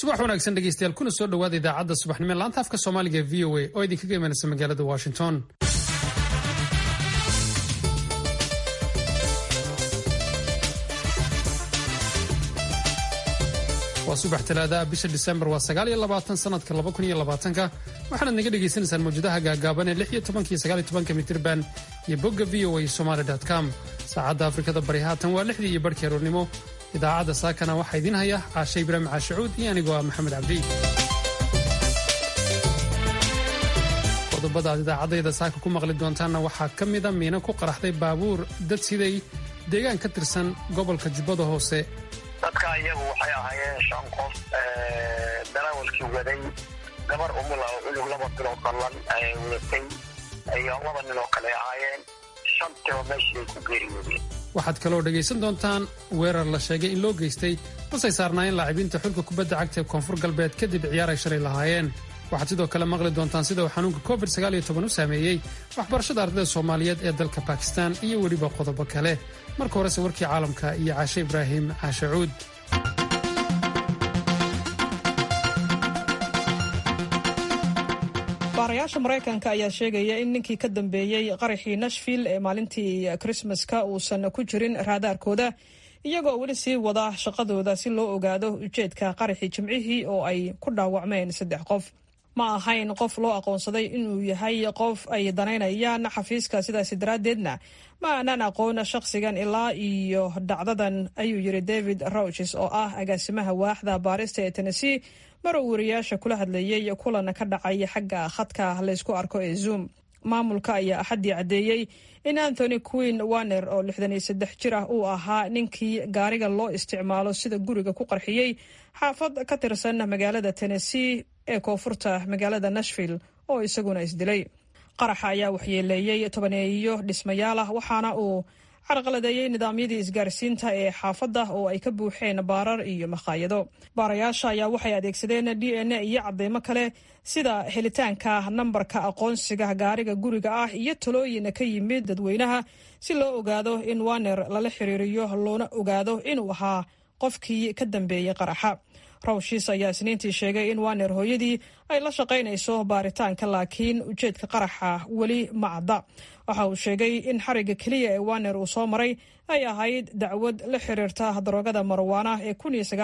subax wanaagsan dhegeystayaal kuna soo dhowaada idaacadda subaxnimo laanta afka soomaaliga e v o a oo idinkaga imanaysa magaalada washington waa subax talaadaha bisha disembar waa sagaal iyo labaatan sanadka laba kun iyo labaatanka waxaanaad naga dhagaysanaysaan mawjadaha gaagaaban ee lix iyo tobanka iyo sagaal iyo tobanka mitirban iyo bogga v o a somaly com saacadda afrikada bari haatan waa lixdii iyo barhkii aroornimo idaacadda saakana waxaa idiin haya caashe ibraahim caashacuud iyo anigoo ah maxamed cabdi qodobada aad idaacaddayda saaka ku maqli doontaanna waxaa ka mida miino ku qaraxday baabuur dad siday deegaan ka tirsan gobolka jubbada hoose dadka iyagu waxay ahaayeen shan qof darawalkii waday gabar umula oo cunug laba biloo dallan wadatay iyo laba nin oo kale ahaayeen shantiiba meeshii ku geeriyoodeen waxaad kaloo dhegaysan doontaan weerar la sheegay in loo geystay basay saarnaayeen laacibiinta xulka kubadda cagta ee koonfur galbeed kadib ciyaar ay shalay lahaayeen waxaad sidoo kale maqli doontaan sida uu xanuunka covid u saameeyey waxbarashada ardayda soomaaliyeed ee dalka bakistan iyo weliba qodobo kale marka horese warkii caalamka iyo caashe ibraahim caashacuud baarayaasha maraykanka ayaa sheegaya in ninkii ka dambeeyey qaraxii nashville ee maalintii krismaska uusan ku jirin raadaarkooda iyagoo weli sii wada shaqadooda si loo ogaado ujeedka qaraxii jimcihii oo ay ku dhaawacmeen saddex qof ma ahayn qof loo aqoonsaday inuu yahay qof ay danaynayaan xafiiska sidaasi daraaddeedna ma aanaan aqoon shaqsigan ilaa iyo dhacdadan ayuu yiri david rouches oo ah agaasimaha waaxda baarista ee tennessee mar uu wariyaasha kula hadlayey kulan ka dhacay xagga khadka laysku arko ee zoom maamulka ayaa axaddii caddeeyey in anthony queen waner oo lixdan iyo saddex jir ah uu ahaa ninkii gaariga loo isticmaalo sida guriga ku qarxiyey xaafad ka tirsan magaalada tennessee ee koonfurta magaalada nashville oo isaguna isdilay qaraxa ayaa waxyeeleeyey tobaneeyo dhismayaal ah waxaana uu carqaladeeyey nidaamyadii isgaarsiinta ee xaafadda oo ay ka buuxeen baarar iyo makhaayado baarayaasha ayaa waxay adeegsadeen d n a iyo cadeymo kale sida helitaanka nambarka aqoonsiga gaariga guriga ah iyo talooyin ka yimid dadweynaha si loo ogaado in waner lala xiriiriyo loona ogaado inuu ahaa qofkii ka dambeeyey qaraxa rawshiis ayaa isniintii sheegay in waner hooyadii ay la shaqaynayso baaritaanka laakiin ujeedka qaraxa weli ma cadda waxa uu sheegay in xariga keliya ee waner uu soo maray ay ahayd dacwad la xiriirta daroogada marwaana ee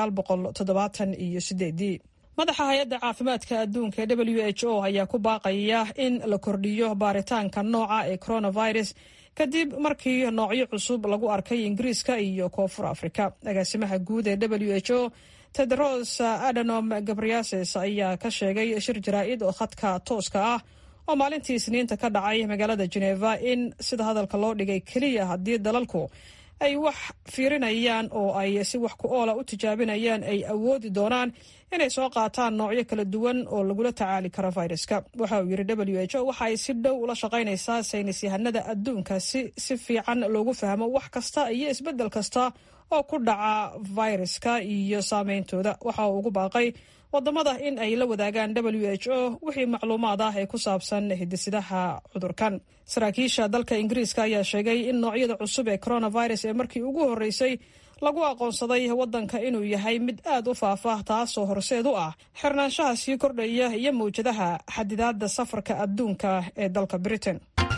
iyo sideedii madaxa hay-adda caafimaadka adduunka ee w h o ayaa ku baaqaya in la kordhiyo baaritaanka nooca ee coronavirus kadib markii noocyo cusub lagu arkay ingiriiska iyo koonfur afrika agaasimaha guud ee w h o tedros adanom gabriases ayaa ka sheegay shir jaraa'id oo khadka tooska ah oo maalintii isniinta ka dhacay magaalada geneva in sida hadalka loo dhigay keliya haddii dalalku ay wax fiirinayaan oo ay si wax ku oola u tijaabinayaan ay awoodi doonaan inay soo qaataan noocyo kala duwan oo lagula tacaali karo viruska waxa uu yidhi w h o waxa ay si dhow ula shaqaynaysaa saynis yahanada adduunka si si fiican loogu fahmo wax kasta iyo isbeddel kasta oo ku dhaca viruska iyo saameyntooda waxa uu ugu baaqay wadamada in ay la wadaagaan w h o wixii macluumaad ah ee ku saabsan hidisidaha cudurkan saraakiisha dalka ingiriiska ayaa sheegay in noocyada cusub ee coronavirus ee markii ugu horreysay lagu aqoonsaday waddanka inuu yahay mid aad u faafa taasoo horseed u ah xirnaanshaha sii kordhaya iyo mawjadaha xadidaadda safarka adduunka ee dalka britain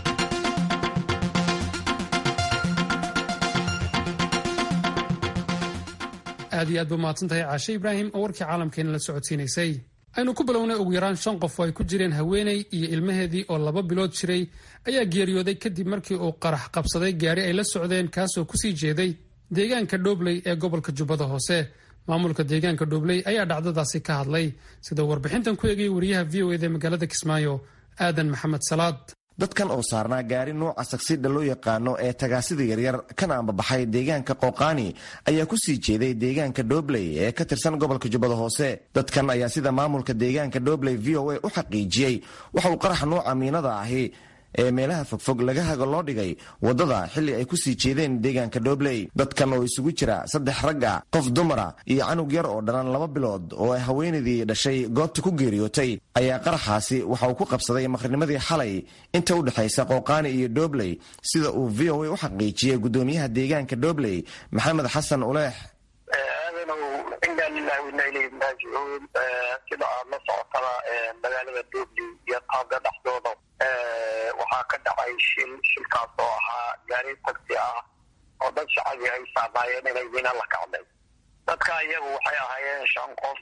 aad iyo aad ba mahadsan tahay caashe ibraahim oo warkii caalamkeena la socodsiinaysay aynu ku bilownay ugu yaraan shan qof oo ay ku jireen haweeney iyo ilmaheedii oo laba bilood jiray ayaa geeriyooday kadib markii uu qarax qabsaday gaari ay la socdeen kaasoo kusii jeeday deegaanka dhobley ee gobolka jubbada hoose maamulka deegaanka dhobley ayaa dhacdadaasi ka hadlay sidoo warbixintan ku eegay wariyaha v o eda magaalada kismaayo aadan maxamed salaad dadkan oo saarnaa gaari nuuca sagsidha loo yaqaano ee tagaasida yaryar kana ambabaxay deegaanka qooqaani ayaa ku sii jeeday deegaanka dhobley ee ka tirsan gobolka jubbada hoose dadkan ayaa sida maamulka deegaanka dhobley v o a u xaqiijiyey waxa uu qarax nuuca miinada ahi ee meelaha fogfog laga hago loo dhigay waddada xilli ay ku sii jeedeen deegaanka dhobley dadkan oo isugu jira saddex ragga qof dumara iyo canug yar oo dhalan laba bilood oo ay haweenaydii dhashay goobta ku geeriyootay ayaa qaraxaasi waxa uu ku qabsaday maqrinimadii xalay inta u dhexaysa qooqaani iyo dhobley sida uu v o a u xaqiijiyey guddoomiyaha deegaanka dhobley maxamed xasan uleex aadanow inaa lilahi wainaa ilayhi raajicuun mascuud sida aad la socotada magaalada doobli iyo taaga dhexdooda waxaa ka dhacay shil shilkaas oo ahaa gaari tagsi ah oo dad shacabi ay saamaayeen inay wina la kacday dadka iyagu waxay ahaayeen shan qof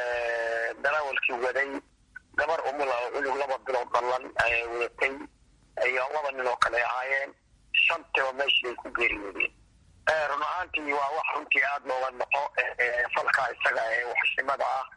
darawalkii waday gabar umula oo cunug laba bilood dallan wadatay iyo laba nin oo kale ahaayeen shantiba meeshii ay ku geeriyoodeen run ahaantii waa wax runtii aada looga noqo falka isaga ee waxshimada ah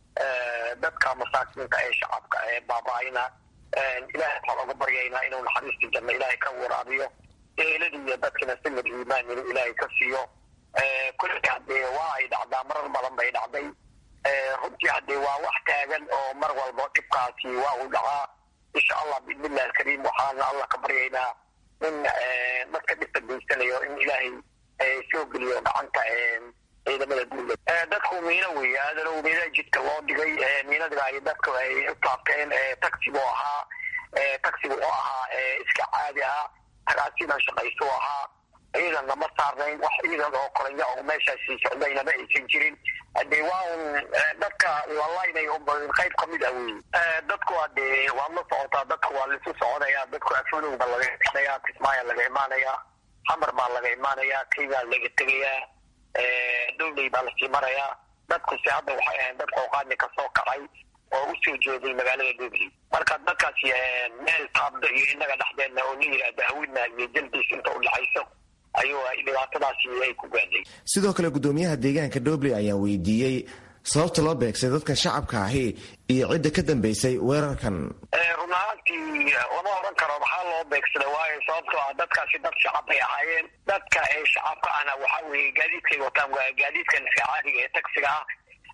dadka masaakiinta ee shacabka ee baaba-ayna ilahay waxaan oga baryaynaa inuu naxariistii janno ilaahay ka waraabiyo eeladii iyo dadkina simid iimaan inuu ilaahay ka siiyo kulli haddee waa ay dhacdaa marar badan bay dhacday runtii haddee waa wax taagan oo mar walba dhibkaasi waa uu dhacaa insha allah biidnillahi alkariim waxaana allah ka baryaynaa in dadka dhibka geysanayo in ilaahay soo geliyo gacanta ciidamada duula dadku miino weeye aadanow miina jidka loo dhigay miinadiga ay dadku ay u taabteen taxigu ahaa taxigu oo ahaa iska caadi ah tagaasidan shaqayso ahaa ciidan lama saarnayn wax ciidan oo koranya oo meeshaasi socdaynama aysan jirin hadee waa un dadka lalaynay qayb kamid ah wey dadku hadee waad la socotaa dadku waa laisu soconaya dadku afonow baa laga imanaya kismaayo laga imaanaya xamar baa laga imaanaya keygaa laga tegayaa dowley baa lasii marayaa dadkuse hadda waxay ahayn dad qooqaani kasoo kacay oo usoo jeeday magaalada dowley marka dadkaasi meel taabda iyo inaga dhexdeedna oo la yihahda hawina iyo jaldiis inta udhexayso ayuu dhibaatadaasi ay ku gaadhay sidoo kale guddoomiyaha deegaanka dobley ayaa weydiiyey sababta loo beegsay dadka shacabka ahi iyo cidda ka dambeysay weerarkan run ahaantii lama oran karo maxaa loo beegsada waayo sababtoo ah dadkaasi dad shacab bay ahaayeen dadka ee shacabka ahna waxaa weeye gaadiidkay wataan waa gaadiidkan iska caadiga ee taxiga ah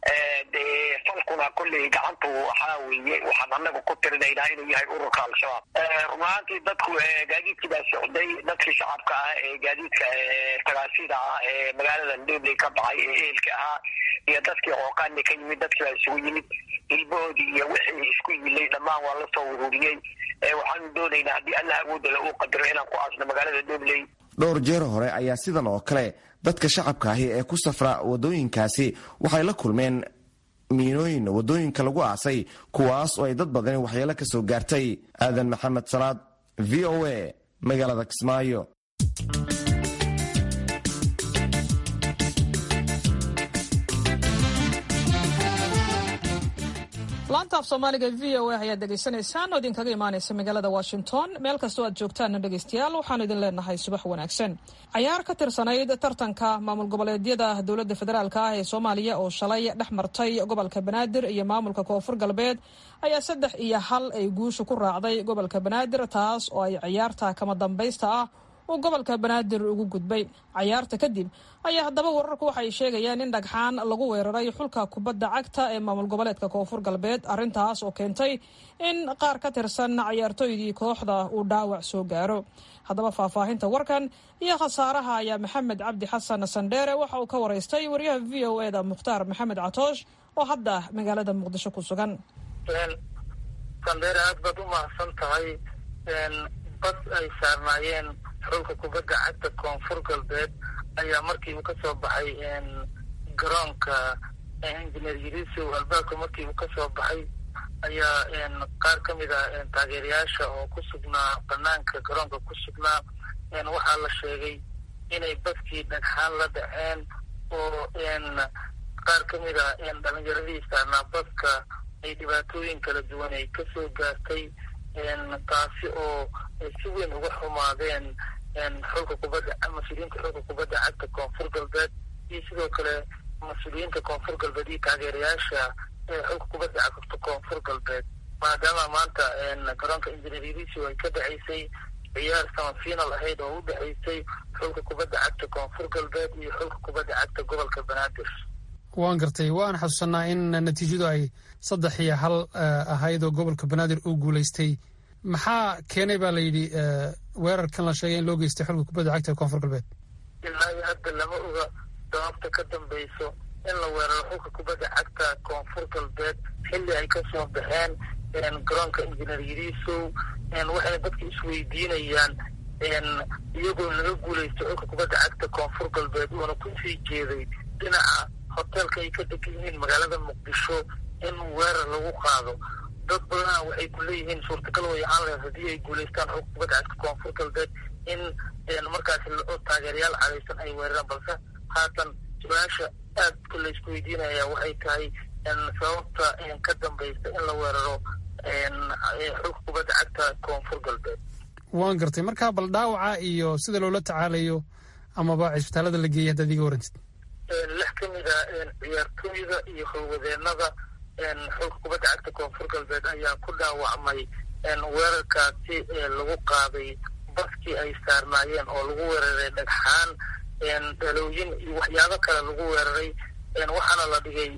dee falkuna kolley gacantu waxaa weeye waxaan anagu ku tirinaynaa inuu yahay ururka al-shabaab run ahaantii dadku gaadiidkii baa socday dadkii shacabka ah ee gaadiidka tagaasida ah ee magaalada dobley ka baxay ee ehelka ahaa iyo dadkii qooqaani ka yimid dadkii baa isugu yimid hilbahoodii iyo wixii isku yilay dhammaan waa lasoo ururiyey waxaanu doonaynaa haddii allah awoodala uu qadaro inaan ku aasno magaalada dobley dhowr jeer hore ayaa sidan oo kale dadka shacabka ahi ee ku safra waddooyinkaasi waxay la kulmeen miinooyin waddooyinka lagu aasay kuwaas oo ay dad badani waxyeelo ka soo gaartay aadan maxamed salaad v o a magaalada kismaayo laanta af soomaaliga v o a ayaad dhegaysanaysaan oo idinkaga imaanaysa magaalada washington meel kastoo aad joogtaanna dhegaystayaal waxaanu idin leenahay subax wanaagsan cayaar ka tirsanayd tartanka maamul goboleedyada dowladda federaalk ah ee soomaaliya oo shalay dhex martay gobolka banaadir iyo maamulka koonfur galbeed ayaa saddex iyo hal ay guusha ku raacday gobolka banaadir taas oo ay ciyaarta kama dambaysta ah uu gobolka banaadir ugu gudbay cayaarta kadib ayaa haddaba wararku waxay sheegayaan in dhagxaan lagu weeraray xulka kubadda cagta ee maamul goboleedka koonfur galbeed arrintaas oo keentay in qaar ka tirsan cayaartooydii kooxda uu dhaawac soo gaaro haddaba faahfaahinta warkan iyo khasaaraha ayaa maxamed cabdi xasan sandheere waxa uu ka waraystay wariyaha v o e da mukhtaar maxamed catoosh oo hadda magaalada muqdisho ku sugan sandheere aad baad u mahadsan tahay bas ay saarnaayeen xulka kubadda cagta koonfur galbeed ayaa markii uu kasoo baxay garoonka engineer yiriso albaabka markii uu kasoo baxay ayaa qaar ka mid a taageerayaasha oo ku sugnaa banaanka garoonka ku sugnaa waxaa la sheegay inay baskii dhagxaan la dhaceen oo qaar ka mid a dhalinyaradii saarnaa baska ay dhibaatooyin kala duwan ay kasoo gaartay taasi oo si weyn uga xumaadeen xulka kubadda mas-uuliyiinta xulka kubadda cagta koonfur galbeed iyo sidoo kale mas-uuliyiinta koonfur galbeed iyo taageerayaasha xulka kubadda cagta koonfur galbeed maadaama maanta garoonka injineeriso ay ka dhaceysay ciyaar sama final ahayd oo u dhexaysay xulka kubadda cagta koonfur galbeed iyo xulka kubadda cagta gobolka banaadir waan gartay waan xasuusanaa in natiijadu ay saddex iyo hal ahayd oo gobolka banaadir uu guulaystay maxaa keenay baa la yidhi weerarkan la sheegay in loo geystay xulka kubadda cagta koonfur galbeed ilaa iyo hadda lama oga sababta ka dambeyso in la weeraro xulka kubadda cagta koonfur galbeed xilli ay kasoo baxeen garoonka injineer yirisow waxayna dadka isweydiinayaan iyagoo laga guulaystay xulka kubadda cagta koonfur galbeed uuna kusii jeeday dhinaca hoteelka ay ka degan yihiin magaalada muqdisho in weerar lagu qaado dad badana waxay ku leeyihiin suurtagal way ahaan lahayd haddii ay guulaystaan xog kubadda cagta koonfur galbeed in markaasi taageerayaal cadaysan ay weeraraan balse haatan su-aasha aadka laysku weydiinaya waxay tahay sababta ka dambaysa in la weeraro xog kubadda cagta koonfur galbeed waan gartay markaa bal dhaawaca iyo sida loola tacaalayo amaba cisbitaalada la geeyay haddaad iga warantid lix ka mid a ciyaartooyda iyo howlwadeenada xulka kubadda cagta koonfur galbeed ayaa ku dhaawacmay weerarkaasi lagu qaaday baskii ay saarnaayeen oo lagu weeraray dhagxaan dhalooyin iyo waxyaabo kale lagu weeraray waxaana la dhigay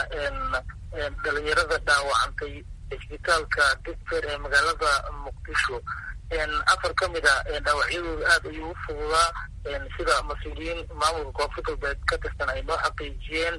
dhalinyarada dhaawacantay cisbitaalka digfer ee magaalada muqdisho afar ka mid a dhaawacyadooda aada ayuu u fududaa sida mas-uuliyiin maamulka koonfur galbeed ka tirsan ay noo xaqiijiyeen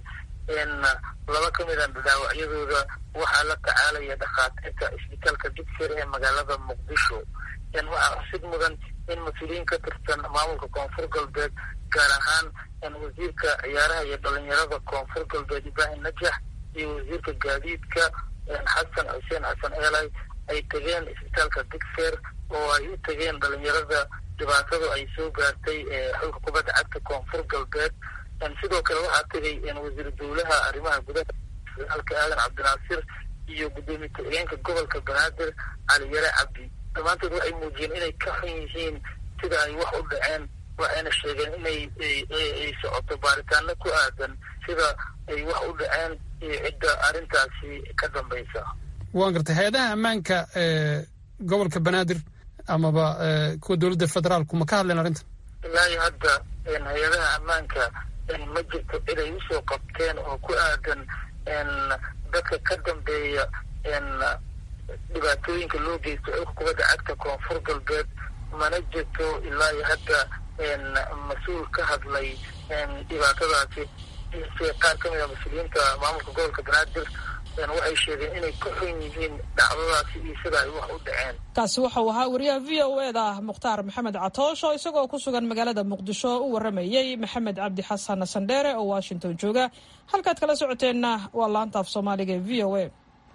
laba ka mid a dhaawacyadooda waxaa la tacaalaya dhakhaatiirta cisbitaalka digfer ee magaalada muqdisho waxaa xusid mudan in mas-uuliyiin ka tirsan maamulka koonfur galbeed gaar ahaan wasiirka ciyaaraha iyo dhalinyarada koonfur galbeed ibrahim najax iyo wasiirka gaadiidka xasan xuseen xasan eelay ay tegeen isbitaalka digfer oo ay u tegeen dhalinyarada dhibaatadu ay soo gaartay xulka kubadda cagta koonfur galbeed sidoo kale waxaa tegay wasiir dowlaha arrimaha gudaha alka aadan cabdinaasir iyo guddoomiye ku-xigeenka gobolka banaadir cali yare cabdi dhammaantood waxay muujiyeen inay ka xun yihiin sida ay wax u dhaceen waxayna sheegeen inay ay socoto baaritaano ku aadan sida ay wax u dhaceen iyo cidda arrintaasi ka dambaysa waan gartay hay-adaha ammaanka gobolka banaadir amaba kuwa dowladda federaalku ma ka hadleen arrintan ilaahi hadda hay-adaha ammaanka ma jirto cid ay usoo qabteen oo ku aadan dadka ka dambeeya dhibaatooyinka loo geysto xulka kubadda cagta koonfur galbeed mana jirto ilaa iyo hadda mas-uul ka hadlay dhibaatadaasi qaar ka mid a mas-uuliyiinta maamulka gobolka banaadir waxay sheegeen inay ka xun yihiin dhacdadaasi iyo sida ay wax u dhaceen kaasi waxau ahaa wariyaha v o e da mukhtaar maxamed catoosh oo isagoo ku sugan magaalada muqdisho u waramayey maxamed cabdi xasan sandheere oo washington jooga halkaad kala socoteenna waa laanta af soomaaliga ee v o e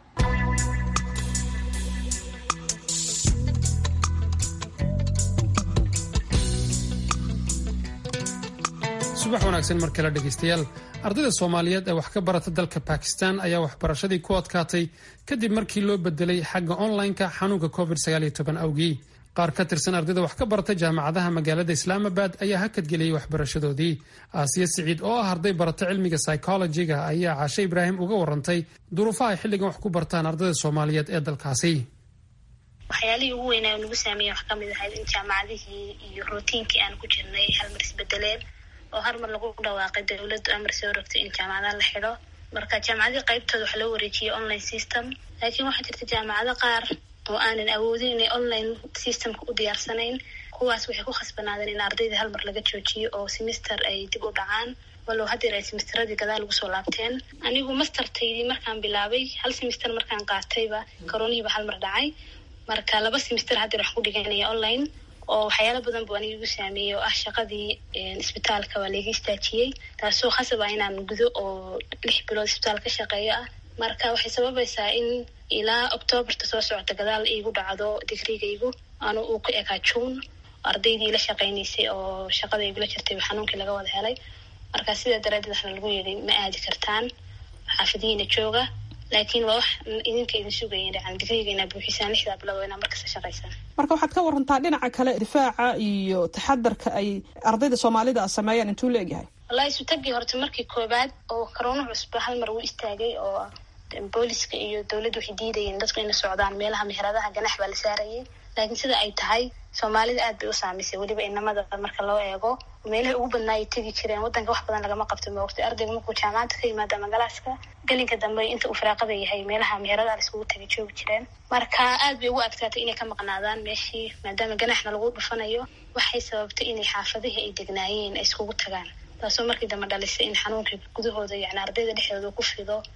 subax wanaagsan mar kale dhegaystayaal ardayda soomaaliyeed ee wax ka barata dalka bakistan ayaa waxbarashadii ku adkaatay kadib markii loo bedelay xagga online-ka xanuunka covid awgii qaar ka tirsan ardayda wax ka barata jaamacadaha magaalada islaamabad ayaa hakadgeliyey waxbarashadoodii aasiya siciid oo ah arday barata cilmiga psychologiga ayaa caashe ibraahim uga warantay duruufaha ay xilligan wax ku bartaan ardayda soomaaliyeed ee dalkaasi waxyaalihii ugu weynaa nagu saameeya wax kamid ahayd in jaamacadihii iyo rootiinkii aan ku jirnay halmar isbedeleen oo har mar lagu dhawaaqay dowladdu amar soo rogtay in jaamacadaha la xidho marka jaamacadii qaybtooda waxaa loo wareejiyey online system laakiin waxaa jirta jaamacado qaar oo aanan awoodin inay online systemka u diyaarsanayn kuwaas waxay ku khasbanaadeen in ardayda hal mar laga joojiyo oo semester ay dib u dhacaan walow haddeer ay semesteradii gadaal ugu soo laabteen anigu mastertaydii markaan bilaabay hal semester markaan qaatayba koronihiiba hal mar dhacay marka laba semester haddeer waxaan ku dhiganaya online oo waxyaalo badan buu aniga igu saameeyey oo ah shaqadii isbitaalka waa laiga istaajiyey taasoo khasab ah inaan gudo oo lix bilood isbitaal ka shaqeeyo ah marka waxay sababaysaa in ilaa octoobarta soo socota gadaal iigu dhacdo digrigaygu anu uu ku ekaa juun ardaydii la shaqaynaysay oo shaqada igula jirtay xanuunkii laga wada helay marka sidaa daraadeed waxna lagu yidhi ma aadi kartaan xaafadihiina jooga laakiin waa wax idinka idin sugaya dhacan digriga inaa buuxisaan lixdaa bilood inaa markasta shaqaysaan marka waxaad ka warantaa dhinaca kale difaaca iyo taxadarka ay ardayda soomaalida a sameeyaan intuu la egyahay wallahi isutagii horta markii koobaad oo corona cusba hal mar uu istaagay oo booliska iyo dowladda waxay diidayeen dadku inay socdaan meelaha meheradaha ganax baa la saarayay laakiin sida ay tahay soomaalida aad bay u saamaysay weliba inamada marka loo eego meelaha ugu badnaa ay tegi jireen wadanka wax badan lagama qabto moogtay ardayga markuu jaamacadda ka yimaada ama galaaska gelinka dambe inta uu firaaqada yahay meelaha meheradaha laiskugu tegi joogi jireen marka aad bay ugu adkaatay inay ka maqnaadaan meeshii maadaama ganaxna lagu dhufanayo waxay sababtay inay xaafadihii ay degnaayeen ay iskugu tagaan taasoo markii dambe dhalisay in xanuunkii gudahooda yani ardayda dhexdooda ku fido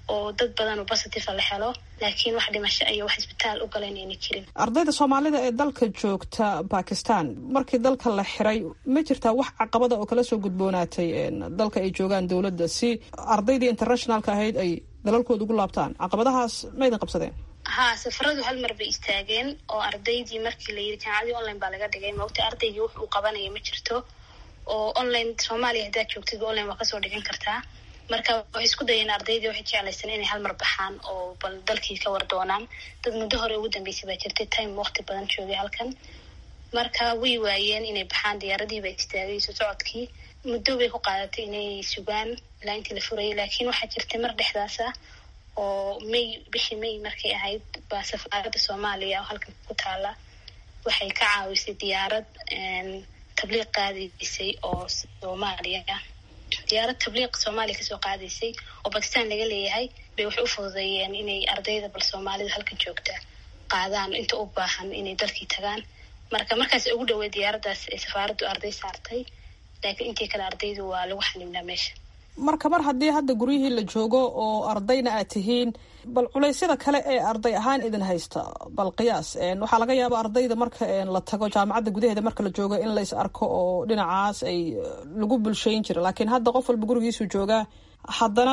oo dad badan oo positive la helo laakiin wax dhimasho iyo wax isbitaal u galan ayna jirin ardayda soomaalida ee dalka joogta bakistan markii dalka la xiray ma jirtaa wax caqabada oo kala soo gudboonaatay dalka ay joogaan dowladda si ardaydii internationalka ahayd ay dalalkooda ugu laabtaan caqabadahaas ma idin qabsadeen haa safaradu hal mar bay istaageen oo ardaydii markii la yiri jaamacadii online baa laga dhigay maogta ardaygii wax uu qabanaya ma jirto oo online soomaaliya haddaad joogtid online waa kasoo dhigan kartaa marka waxay isku dayeen ardaydii waxay jeclaysan inay hal mar baxaan oo bal dalkii ka war doonaan dad muddo hore ugu dambeysay baa jirtay time waqti badan joogay halkan marka way waayeen inay baxaan diyaaradii baa istaagay soo socodkii muddo bay ku qaadatay inay sugaan ilaa intii la furayay laakiin waxaa jirtay mar dhexdaas ah oo may bishii may markay ahayd baa safaaradda soomaaliya oo halkan ku taala waxay ka caawisay diyaarad tabliiq qaadaysay oo soomaaliya ah diyaarad tabliiq soomaaliya kasoo qaadaysay oo bakistan laga leeyahay bay waxay u fududeeyeen inay ardayda bal soomaalida halkan joogta qaadaan inta u baahan inay dalkii tagaan marka markaas ugu dhawey diyaaraddaas ay safaaraddu arday saartay laakiin intii kale ardaydu waa lagu xanibnaa meesha marka mar haddii hadda guryihii la joogo oo ardayna aad tihiin bal culeysyada kale ee arday ahaan idin haysta bal qiyaas waxaa laga yaaba ardayda marka la tago jaamacadda gudaheeda marka la joogo in lays arko oo dhinacaas ay lagu bulshayn jira laakiin hadda qof walba gurigiisu joogaa haddana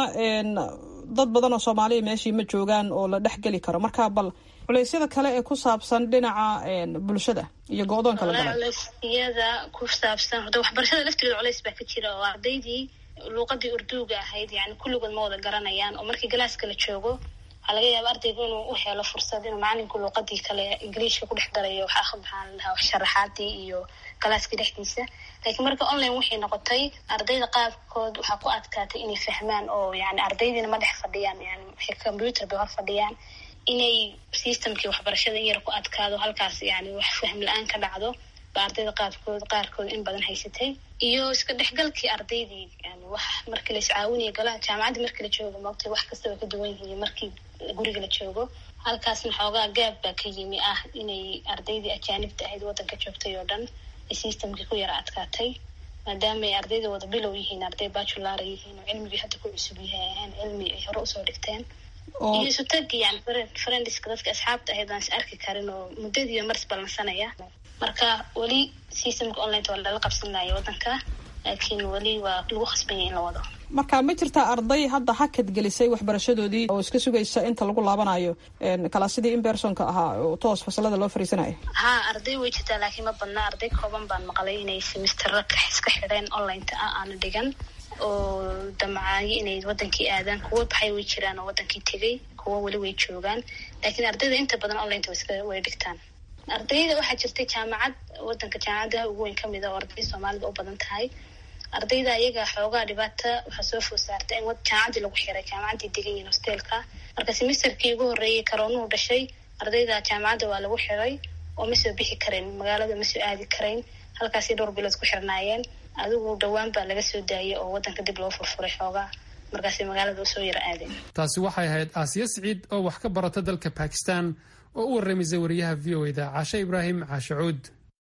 dad badan oo soomaaliya meeshii ma joogaan oo la dhex geli karo marka bal culeysyada kale ee ku saabsan dhinaca bulshada iyo go-doonka la galay culeysyada ku saabsan horta waxbarashada laftigeeda culeys baa ka jira oo ardaydii luuqadii urduuga ahayd yani kulligood ma wada garanayaan oo markii galaaska la joogo waxaa laga yaaba ardaygu inuu u helo fursad inuu macalinku luuqadii kale ingiliishka ku dhex darayo waxaa maxaan lahaa sharaxaadii iyo galaaskii dhexdiisa laakiin marka online waxay noqotay ardayda qaarkood waxaa ku adkaatay inay fahmaan oo yani ardaydiina ma dhex fadhiyaan yani waxay computer bay hor fadhiyaan inay systemkii waxbarashada in yar ku adkaado halkaas yani wax fahm la-aan ka dhacdo ba ardayda qaarkood qaarkood in badan haysatay iyo iska dhexgalkii ardaydii yani wax markii la iscaawinaya galaa jaamacadda markii la joogo maogtay wax kasta way ka duwan yihiin markii guriga la joogo halkaasna xoogaa gaab baa ka yimi ah inay ardaydii ajaanibta ahayd waddanka joogtay oo dhan ay systemkii ku yara adkaatay maadaama ay ardayda wada bilow yihiin arday bajulara yihiin oo cilmigii hadda ku cusub yahay ahaan cilmi ay hore usoo dhigteen iyo isutagi yani friendiska dadka asxaabta ahayd aan is arki karin oo muddadiiba maris ballansanaya marka weli systemka online waa lala qabsanaya waddanka laakiin weli waa lagu khasbanya in la wado marka ma jirtaa arday hadda hakad gelisay waxbarashadoodii oo iska sugaysa inta lagu laabanayo kalaasidii imbersonka ahaa oo toos fasalada loo fariisanayo haa arday way jirtaa laakiin ma badna arday kooban baan maqlay inay semistero iska xidheen onlineta ah aana dhigan oo damcaayo inay wadankii aadaan kuwo baxay way jiraan oo wadankii tegay kuwo weli way joogaan laakiin ardayda inta badan onlineta way dhigtaan ardayda waxaa jirtay jaamacad wadanka jaamacadaha ugu weyn kamid a oo arday soomaalida u badan tahay ardayda iyaga xoogaa dhibaata waxaa soo food saartay in jaamacaddii lagu xiray jaamacaddii degan yihin hosteelka marka semesterkii ugu horreeyay karoonuhu dhashay ardayda jaamacadda waa lagu xiray oo ma soo bixi karayn magaalada ma soo aadi karayn halkaasay dhowr bilood ku xirnaayeen adigu dhowaan baa laga soo daayay oo wadanka dib loo furfuray xoogaa markaasay magaalada usoo yara aadeen taasi waxay ahayd aasiya siciid oo wax ka barata dalka bakistan oo u warramaysay wariyaha v o eda caashe ibraahim caashe cuud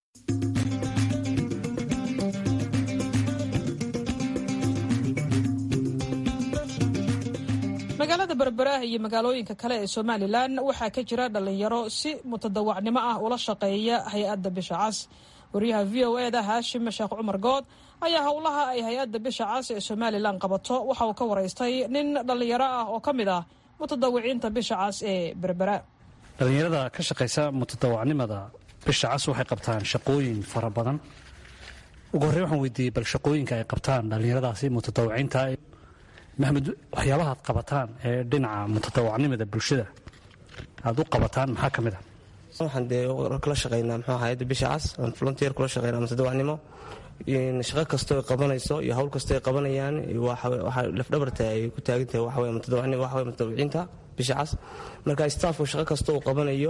magaalada berbera iyo magaalooyinka kale ee somalilan waxaa ka jira dhalinyaro si mutadawacnimo ah ula shaqeeya hay-adda bisha cas wariyaha v o eda haashim sheekh cumar good ayaa howlaha ay hay-adda bisha cas ee somalilan qabato waxa uu ka waraystay nin dhalinyaro ah oo ka mid ah mutadawiciinta bisha cas ee berbera dhallinyarada ka shaqaysa mutadawacnimada bisha cas waxay qabtaan shaqooyin fara badan ugu horrey waxaan weydiiyey bal shaqooyinka ay qabtaan dhallinyaradaasi mutadawiciinta maxamed waxyaabaha ad qabataan ee dhinaca mutadawacnimada bulshada aad u qabataan maxaa ka mid ah waxaan dee kula shaqaynaa muxuu hayadda bisha cas aan volunteer kula shaqaynaa mutadawacnimo shaqo kastoo ay qabanayso iyo hawl kastoo ay qabanayaan waxaa lafdhabarta ay ku taagan tahay waxaweye mutadawacnimo waxaweye mutadawiciinta bisha cas marka staafku shaqo kasta uu qabanayo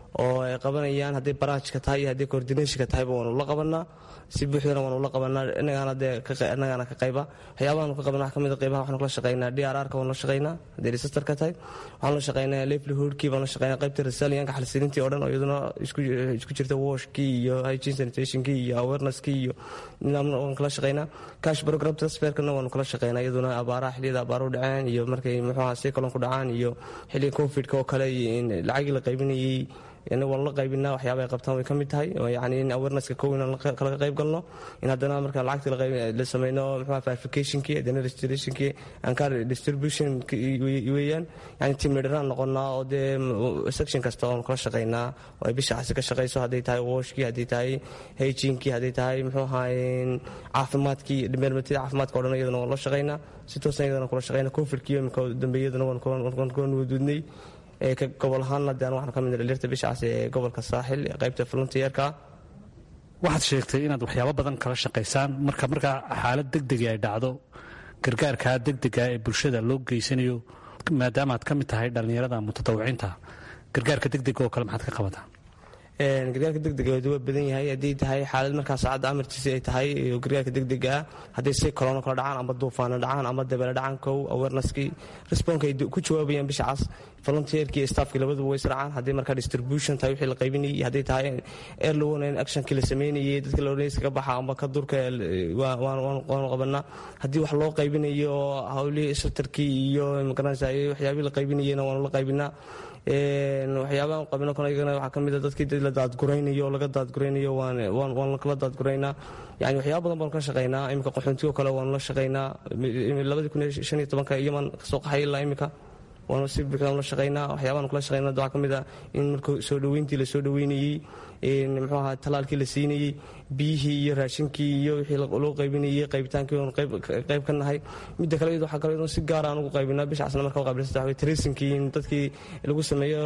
oo ay qabanayaan hadday baraajka tahay iyo hadday coordinationka tahayba waanu la qabanaa si buuxdana waanu la qabanaa innagaana dee innagaana ka qayba waxyaabahaanu ka qabana wax ka mid a qaybaha waxaanu kala shaqaynaa d r r ka waanu la shaqaynaa hadday registerka tahay waxaanu la shaqaynaa livelihoodkii baanu la shaqaynaa qaybta resilianka xalsilintii oo dhan oo iyaduna isku jirta washkii iyo hygiene sanitationkii iyo awareness-kii iyo nidaamna waanu kala shaqaynaa cash program transferkana waanu kala shaqaynaa iyaduna abaaraha xilliyada abaaru dhaceen iyo markay muxuuha cyclon ku dhacaan iyo xilliga covidka oo kale lacagii la qaybinayey waanu la qaybinaa waxyaaba ay qabtaan way ka mid tahay yani in awarenesska kow inaan kalaga qayb galno in haddana marka lacagta la sameyno muxuha verificationkii haddana registrationkii ancar distribution weeyaan yani timidharaan noqonaa oo dee section kasta oonu kala shaqaynaa oo ay bisha casi ka shaqayso hadday tahay washkii hadday tahay hygienekii hadday tahay muxuu ahaay caafimaadkii meermatida caafimaadka o dhan iyadana waan la shaqaynaa si toosan iyadana kula shaqaynaa covidkii imika dambeeyadana waan kuwan wadudnay gobol ahaanna de waxaan ka mid dhaliirta bishacaas ee gobolka saaxil ee qaybta volunteerka waxaad sheegtay inaad waxyaabo badan kala shaqaysaan marka markaa xaalad degdega ay dhacdo gargaarkaa degdega ee bulshada loo geysanayo maadaama aad ka mid tahay dhallinyarada mutadawiciinta gargaarka degdega oo kale maxaad ka qabataa gargaarka degdega waa badan yahay haddii tahay xaalad markaa saacadda amartiisi ay tahay gargaarka degdega ah hadday si kolono kala dhacaan amba duufaano dhacaan amba dabeele dhacaan kow awareneskii responka ay ku jawaabayaan bishacaas volunteerkii staffkii labaduba way israacaan haddii markaa distribution tahay wixii la qaybinayay hadday tahay early warning actionkii la sameynayay dadka la odhanaysa ka baxa amba ka durka waanu qabanaa haddii wax loo qaybinayo oo hawlihii shelterkii iyo magaranaysa waxyaabihii la qaybinayayna waanu la qaybinaa waxyaabahan qabino kale iyagana waxaa ka mid a dadkii dad la daadguraynayo oo laga daadguraynayo waan kala daadguraynaa yani waxyaaba badan baanu ka shaqaynaa iminka qaxoontigo kale waanu la shaqaynaa labadii kun iyo shan iyo tobanka yaman kasoo qaxay ilaa iminka waanu si buuxdaan la shaqaynaa waxyaabaanu kala shaqaynaa waxaa ka mid a in marka soo dhoweyntii la soo dhoweynayey muxuu ahaa talaalkii la siinayey biyihii iyo raashinkii iyo wixii loo qaybinayey qaybitaankii oonu qayb ka nahay midda kale iyadu waxaa kale iyadoo si gaara aan ugu qaybinaa bishaasna marka qaabilsanta waxaa tracingkii in dadkii lagu sameeyo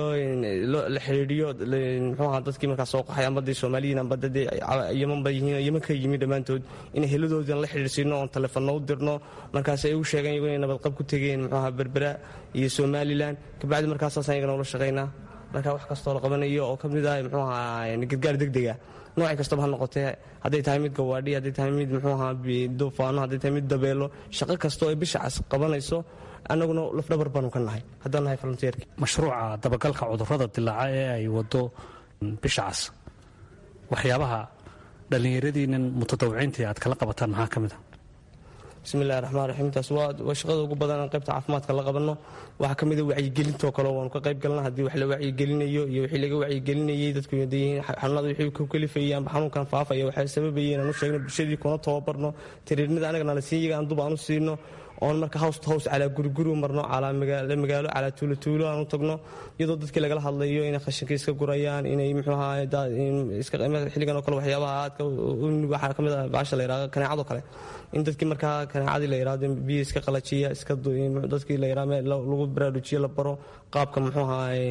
la xidhiidhiyo muxuu ahaa dadkii markaa soo qaxay amba dee soomaaliyiin amba dadee yemanba yihiin yeman ka yimi dhammaantood in heladoodii la xidhiidhsiino oon telefoonno u dirno markaas ay u sheegeen iyagu inay nabadqab ku tegeen muxuu ahaa berbera iyo somalilan kabacdi markaasaasaan iyagana ula shaqaynaa marka wax kastoo la qabanayo oo ka mid ah muxuu ahaa gargaar degdega noocay kastaba ha noqotee hadday tahay mid gawaadhi hadday tahay mid muxuu ahaa duufaano hadday tahay mid dabeelo shaqo kastoo ay bishacas qabanayso annaguna lafdhabar baanu ka nahay haddaan nahay volunteerki mashruuca dabagalka cudurrada dilaaca ee ay wado bishacas waxyaabaha dhallinyaradiinan mutadawiciintii aad kala qabataan maxaa ka mid a bismillahi raxmaan raxiim taas waa shaqada ugu badan aan qaybta caafimaadka la qabanno waxaa ka mid a wacyigelintoo kale waanu ka qayb galna haddii wax la wacyigelinayo iyo wixii laga wacyigelinayey dadku yihiin xanuunada wixii ku kalifayay amba xanuunkan faafaya waxay sababayeen aan u sheegno bulshadii kuna tababarno tiriirnida anagana la siin yaga aan dub aan u siino oon marka hows to hows calaa guriguri u marno calaa magaalo calaa tuulotuulo aan u tagno iyadoo dadkii lagala hadlayo inay khashinka iska gurayaan inay muxuu ahaa xilligan oo kale waxyaabaha aadka waxaa ka mid ah baasha la yidhahdo kaneecado kale in dadkii markaa kaneecadii la yidhahdo biyo iska qalajiya iska dadkii la yidhahdo lagu baraarujiyo la baro qaabka muxuu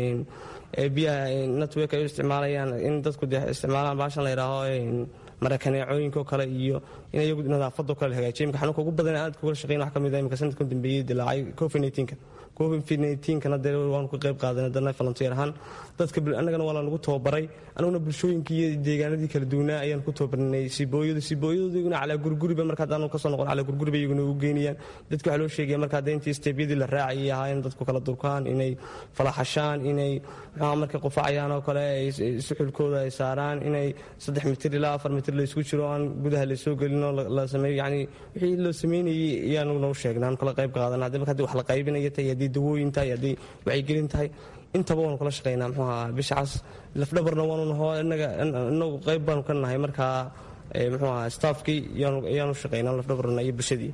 ahaa biyaha network ay u isticmaalayaan in dadku dee isticmaalaan baashan la yidhaaho marakaneecooyinko kale iyo in iyagu nadaafado kale la hagaajiyo imika xanuunka ugu badan aad kugala shaqeyn wax ka mid ah imika sanadkan dambeeyey dilaacay covid 19ka covid 19kana dee waanu ka qayb qaadanay dana volunteer ahaan dadka annagana waa lanugu tababaray anuguna bulshooyinkii iyo deegaanadii kala duwanaa ayaan ku tababarnay sibooyadu sibooyadooduna calaa gurguriba marka haddaanu kasoo noqon calaa gurguriba iyaguna ugu geynayaan dadka waxaa loo sheegaya marka hadda intii steebyadii la raacayay ahaa in dadku kala durkaan inay falaxashaan inay muxuu markay qufacayaan oo kale ay suxulkooda ay saaraan inay saddex mitir ilaa afar mitir la isku jiro aan gudaha la soo gelin oo la sameeyo yacni wixii loo sameynayay ayaanuguna u sheegnay aan kala qayb qaadana haddii marka haddii wax la qaybinaya tahay haddii dawooyin tahay haddii wacyigelin tahay intaba waanu kala shaqaynaa muxuu ahaa bishacaas lafdhabarna waanu naho inaga inagu qayb baanu ka nahay markaa muxuu ahaa staafkii ayaanu shaqaynaa lafdhabarna iyo bulshadii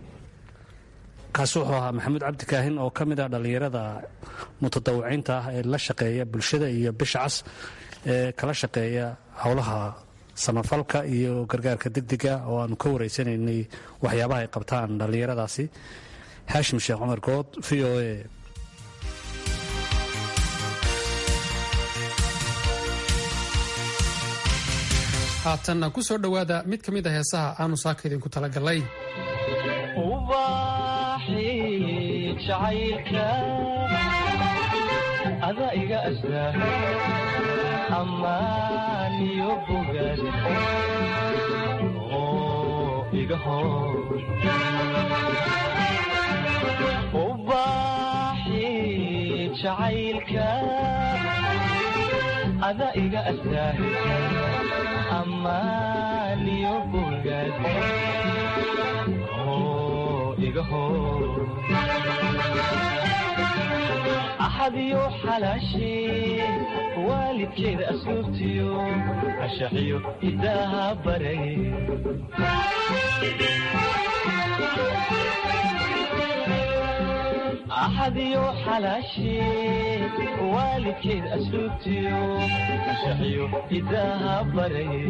kaasi wuxuu ahaa maxamuud cabdi kaahin oo ka mid ah dhallinyarada mutadawiciinta ah ee la shaqeeya bulshada iyo bishacas ee kala shaqeeya howlaha samafalka iyo gargaarka degdega oo aanu ka wareysanaynay waxyaabaha ay qabtaan dhallinyaradaasi xaashim sheekh cumar good v o a haatanna ku soo dhowaada mid ka mid a heesaha aanu saaka idinku talagalay ada iga astaa ammaan iyo bogaad oo iga hor ubaaxi jacaylka ada iga astaahisa ammaan iyo bogaad oo iga hor axadiyo xalaashee waalidkeeda asluubtiyo cashaxiyo hidaaha baray axadiyo xalaashee waalidkeeda asluubtiyo cashaxiyo hidaaha baray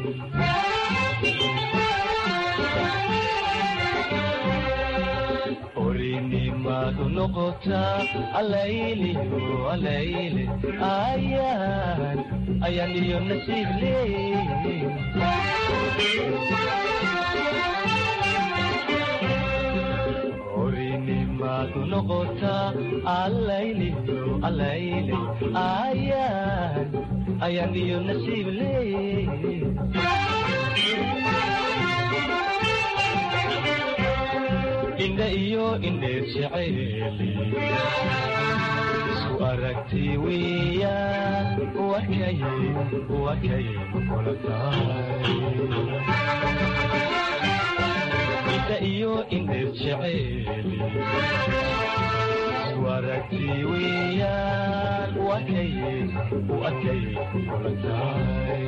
orinimadu noqotaa alayliyo alayle ayaan ayaan iyo nasiib leey orinimadu noqotaa alayliyo alayle ayaan ayaan iyo nasiib leey indha iyo indheer jeceeli isu aragti wiya wakay wakay kula tahay indha iyo indheer jeceeli isu aragti wiyan wakay wakay kula tahay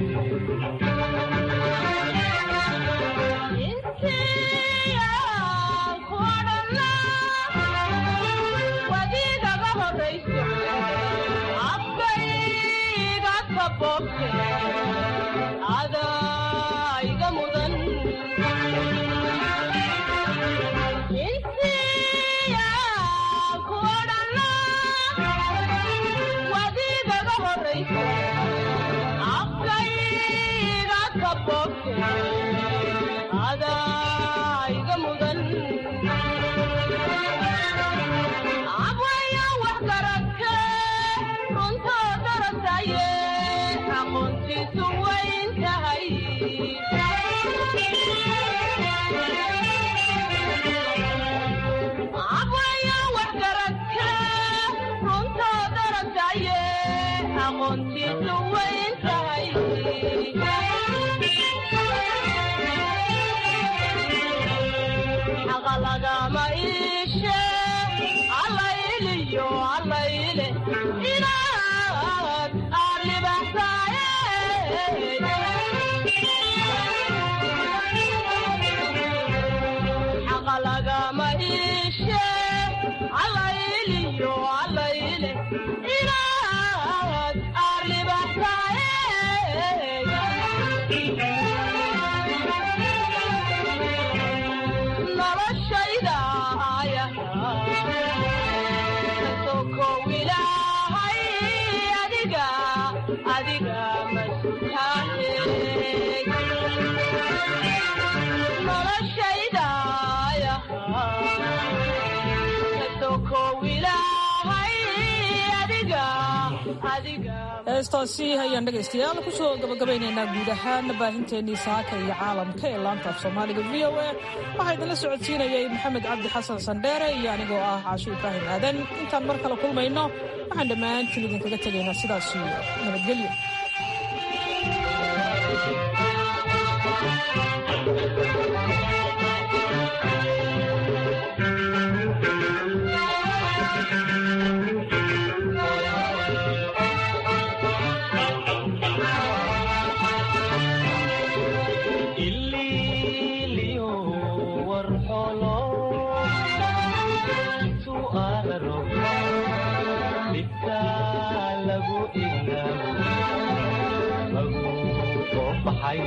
adaiga mudan insiya kuodhana wadigaga horaysa afkayga kabogte adaiga mudan abwaya wax garadke runtoo darasaye aqoontiisu wayn tahay abwaya wax garadke runtoo darasaye aqoontiisu wayn tahay xaqa lagama iishe allayliyo allayle inaad aad libaxsaaye xaqa lagama iishe allayliyo allayle inaad aad libaxsaaye noloshayda ayasokow ilaahay adiga adiga masukahe noloshayda ayasokow ilaahay adiga adiga heestaasi ayaan dhegaystayaal kusoo gabagabaynaynaa guud ahaan baahinteennii saaka iyo caalamka ee laanta af soomaaliga v o a waxaa idinla socodsiinayay maxamed cabdi xasan sandheere iyo anigoo ah caasho ibraahim aadan intaan mar kale kulmayno waxaan dhammaantiin idinkaga tegaynaa sidaas iyo nabadgelyo ililiyo warxolo intu araro dhibka lagu ilaabo lagu soo baxay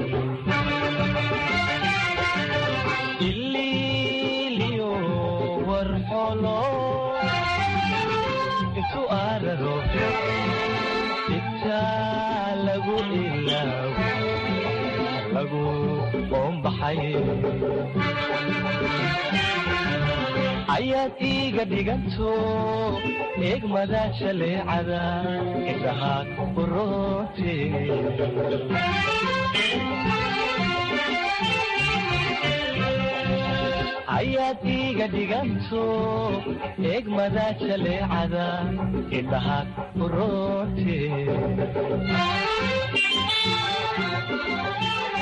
ililiyo warxolo intu araro dhibka lagu ilaabo lagu qoombaxay ayaad iiga dhiganto eegmada jaleecada indhahaa uroote ayaad iiga dhiganto eegmada jaleecada indhahaa uroote